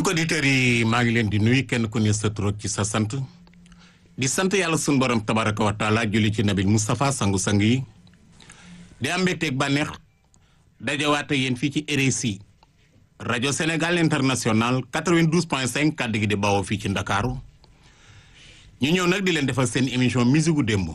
mbokk auditeurs yi maa ngi leen di nuyu kenn ku ne sa tur ci sa sant di sant yàlla sunu borom tabaraka wa taala julli ci nabi Moustapha sangu-sang yi di am mbégteeg bànneex dajawaate yéen fii ci RSI rajo Sénégal international 92 point 5 kàddu gi di bawoo fii ci Ndakaaru ñu ñëw nag di leen defal seen émission musique gu démb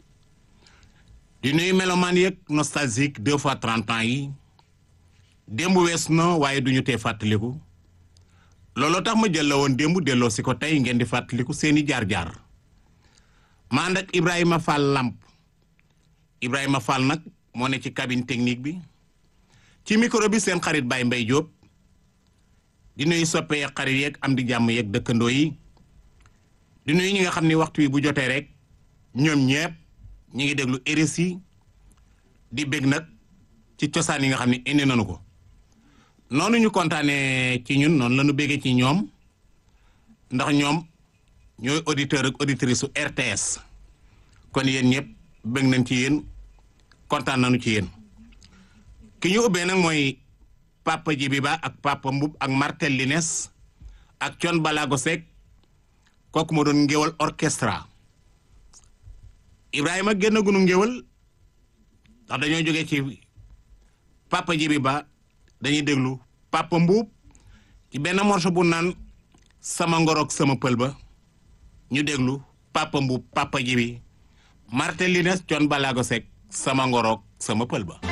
di nuyu melomaan yeeg nostalgique deux fois trente ans yi démb wees na waaye duñu tee fàttaliku looloo tax ma jël la woon démb delloo si ko tey ngeen di fàttaliku seeni jaar-jaar ma ànd ak Ibrahima Fall Lamp Ibrahima Fall nag moo ne ci cabine technique bi ci micro bi seen xarit Baye Mbaye Diop di nuyu soppe yeeg xarit yeeg am di jàmm yeeg dëkkandoo yi di nuyu ñi nga xam ni waxtu wi bu jotee rek ñoom ñepp ñi ngi déglu RSI di bég nag ci cosaan yi nga xam ne indi nañu ko noonu ñu kontaanee ci ñun noonu la ñu béggee ci ñoom ndax ñoom ñooy auditeur ak auditrice su RTS kon yéen ñëpp bég nañ ci yéen kontaan nañu ci yéen ki ñu ubbee nag mooy papa Jibi Ba ak papa Mbub ak Martel Lines ak Thione Balago Seck kooku moo doon ngéwal orchestra Ibrahima génn gunu ngéwal ndax dañoo jógee ci papa Jibi Ba dañuy déglu papa Mbuub ci benn morceau bu naan sama ngoroog sama pël ba ñu déglu papa Mbuub papa Jibi Martel Lines Thione Balago Seck sama ngoroog sama pël ba